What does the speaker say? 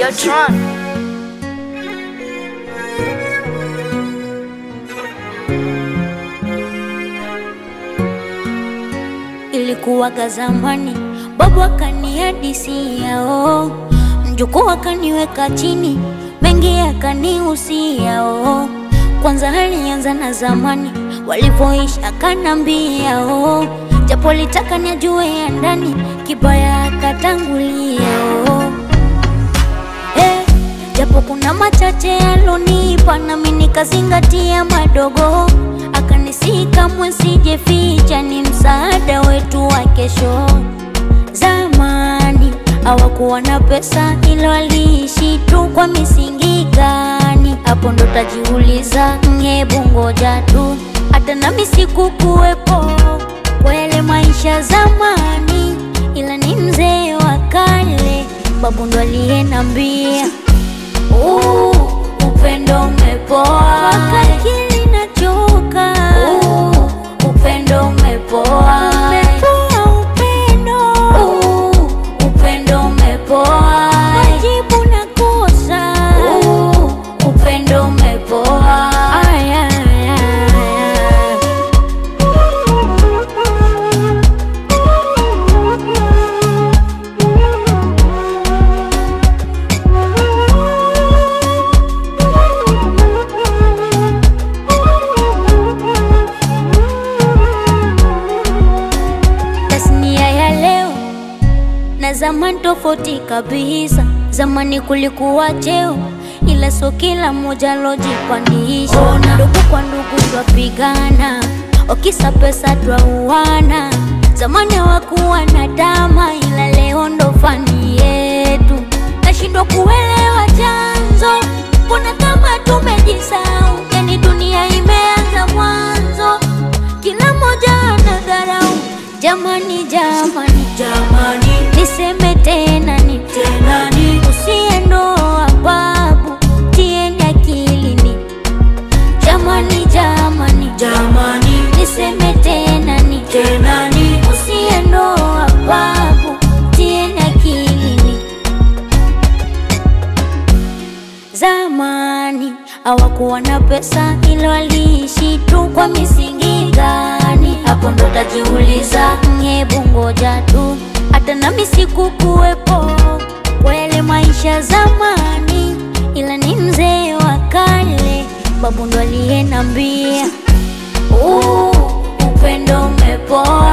Videotron. Ilikuwaga zamani, babu akanihadisia oh, mjukuu akaniweka chini, mengi akanihusia oh. Kwanza alianza na zamani walivyoishi, akanambia oh, japo litaka nijue ya ndani, kibaya akatangulia oh. Eh, japo kuna machache alonipa nami nikazingatia madogo, akanisihi kamwe sijeficha, ni msaada wetu wa kesho. Zamani hawakuwa na pesa, ila waliishi tu kwa misingi gani? Hapo ndo tajiuliza, hebu ngoja tu, hata nami sikukuwepo kwa yale maisha zamani, ila ni mzee wa kale, babu ndo aliyenambia Uh, upendo umepoa wakakili nachoka uh, upendo umepoa umepoa upendo uh, upendo umepoa majibu nakosa uh, upendo umepoa aya, aya, aya. tasnia ya leo na zamani tofauti kabisa. Zamani kulikuwa cheo, ila so kila mmoja lojipandisha. Ndugu kwa ndugu twapigana, wakisa pesa twauana. Zamani hawakuwa na dama, ila leo ndo fani yetu. Nashindwa kuelewa chanzo, mbona kama tumejisahau? Yani dunia imeanza mwanzo, kila mmoja anadharau. Jamani, jamani, Jamani, niseme tena ni tena ni usiendoa babu, tieni akilini. Jamani, jamani, jamani, niseme tena ni tena ni usiendoa babu, tieni akilini. Zamani hawakuwa na pesa, ila waliishi tu kwa misingi gani? Hapo ndo tajiuliza, hebu ngoja tu, hata nami sikukuwepo kwa yale maisha zamani, ila ni mzee wa kale, babu ndo aliyenambia uh, upendo umepoa